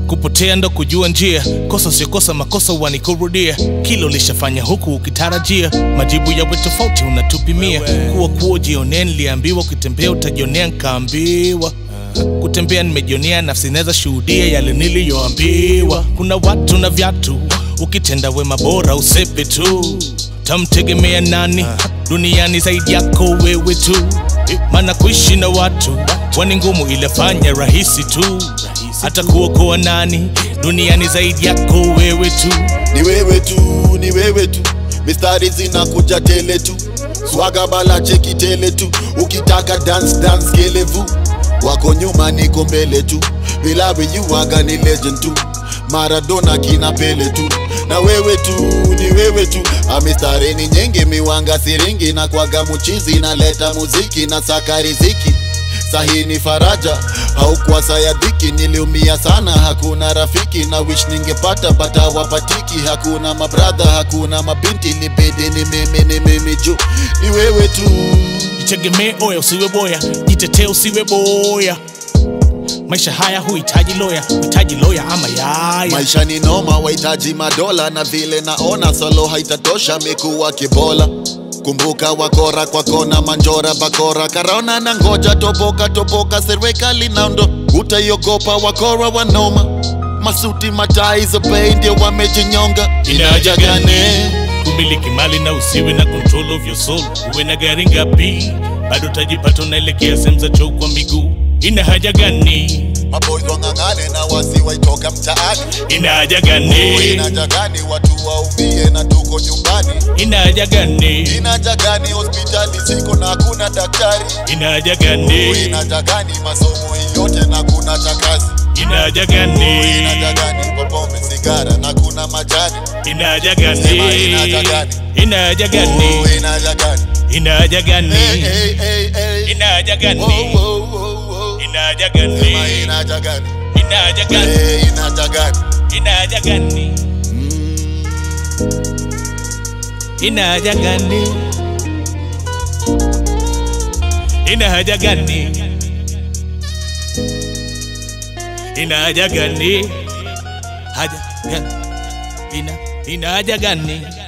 kupotea ndo kujua njia kosa siokosa makosa wanikurudia kilo lishafanya huku ukitarajia majibu yawe tofauti unatupimia kuwa kuo jionea niliambiwa ukitembea utajionea nkaambiwa kutembea nimejionea nafsi naweza shuhudia yale niliyoambiwa kuna watu na vyatu ukitenda wema bora usepe tu tamtegemea nani duniani zaidi yako wewe tu maana kuishi na watu wani ngumu ilefanya rahisi tu hata kuokoa nani duniani zaidi yako wewe tu ni wewe tu ni wewe tu mistari zinakuja tele tu swaga bala cheki tele tu ukitaka dance dance kelevu wako nyuma niko mbele tu vilawi yuwaga ni legend tu maradona kina pele tu na wewe tu ni wewe tu amistari ni nyingi miwanga siringi na kwaga muchizi naleta muziki na saka riziki sahi ni faraja haukuwa saya dhiki niliumia sana hakuna rafiki na wish ningepata bata wapatiki hakuna mabradha hakuna mabinti libidi ni mimi ni mimi juu ni wewe tu jitegemee oya usiwe boya jitetee usiwe boya maisha haya huhitaji loya huhitaji loya ama yaya maisha ni noma wahitaji madola na vile naona solo haitatosha mikuwa kibola kumbuka wakora kwa kona manjora bakora karaona na ngoja toboka toboka serikali naundo utaiogopa wakora wanoma masuti matai za bei ndio wamejinyonga inaja gani kumiliki mali na usiwe na control of your soul uwe na gari ngapi bado utajipata unaelekea sehemu za choo kwa miguu ina haja gani maboys wang'ang'ane na wasi waitoka mtaani ina haja gani inaja gani watu waumie na tuko nyumbani ina haja gani inaja gani hospitali ziko na hakuna daktari ina haja gani inaja gani masomo yote na kuna chakazi ina haja gani inaja gani kwa pombe sigara na kuna majani ina haja Sema gani inaja gani? ina haja gani Oh, inaja gani ina haja gani Hey, hey, hey, hey. ina haja Wow, gani wow, wow, wow. ina haja Sema gani inaja gani ina haja gani Hey, inaja gani ina haja gani ina haja gani ina haja gani ina haja gani haja gani ina ina haja gani